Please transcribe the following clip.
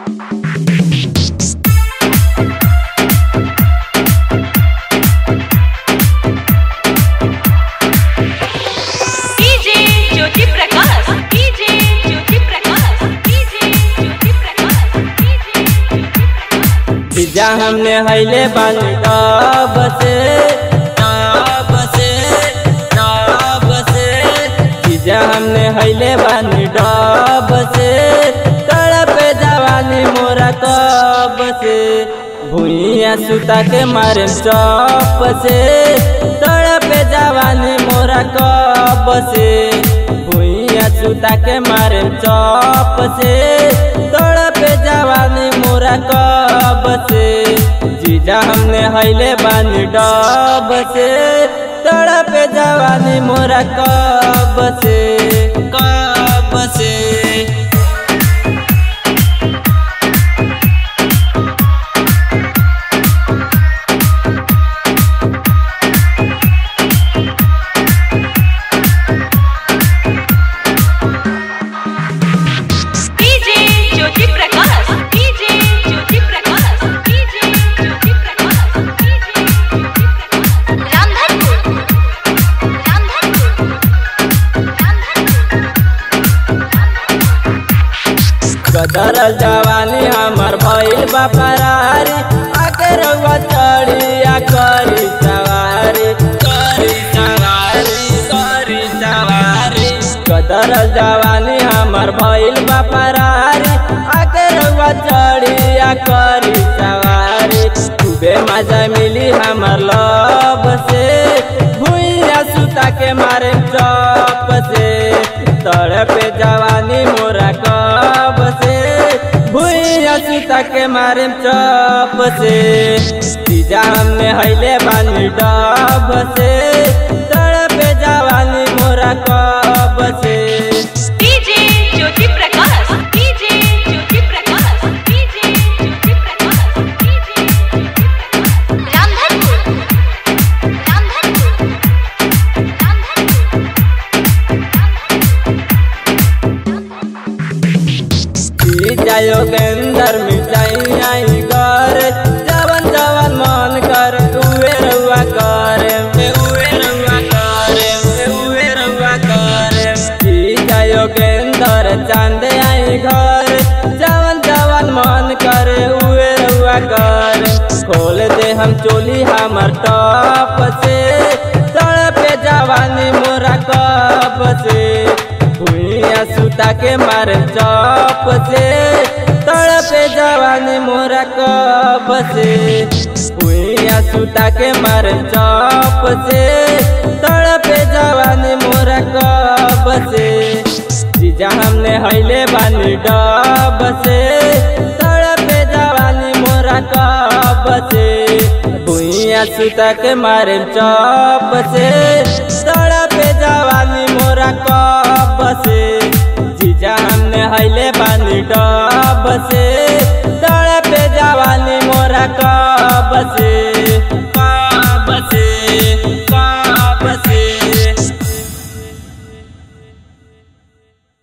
DJ Jyoti Prakash DJ Jyoti Prakash DJ Jyoti Prakash DJ Jyoti Prakash जीजा हमने हैले बानी डब से डब से डब से जीजा हमने हैले बानी डब से तड़प जवानी मोरा कब से भुइया सुता के मारे चप से तड़प जवानी मोरा कब से भुइया सुता के मारे चप से तड़प जवानी मोरा कब से जीजा हमने हैले बानी डब से तड़प जवानी मोरा कब से कब से DJ Jyoti Prakash DJ Jyoti Prakash DJ Jyoti Prakash DJ Jyoti Prakash Ramdhanpur Ramdhanpur कदर जवानी हमर भइल बा फरारी आके रउआ चढ़िया करी सवारी करी सवारी करी सवारी कदर जवानी हमर भइल बा फरारी आके रउआ चढ़िया करी सवारी खूबे मजा मिली हमर लब से भुइया सुता के मारे चप से तड़पे जवानी मोरा कब से भुइया सुता के मारे चप से तीजा हमने हैले बानी डब से तड़पे जवानी मोरा कब से DJ Jyoti Prakash DJ Jyoti Prakash DJ Jyoti Prakash DJ Jyoti Prakash Ramdhanpur Ramdhanpur तीजा योगेंदर मिठाई आई घर जवन जवन मन कर उहे रउआ करे उहे रउआ करे उहे रउआ करे तीजा योगेंदर चांद आई घर जवन जवन मन करे उहे रउआ करे खोल दे हम चोली हमर टप से तड़पे जवानी मोरा कप से भुइया सुता के मारे चप से तड़पे जवानी मोरा कब से भुइया सुता के मारे चप से तड़पे जवानी मोरा कब से जीजा हमने हैले बानी डब से तड़पे जवानी मोरा कब से भुइया सुता के मारे चप से तड़पे जवानी मोरा कब से जीजा हमने हैले बानी डब से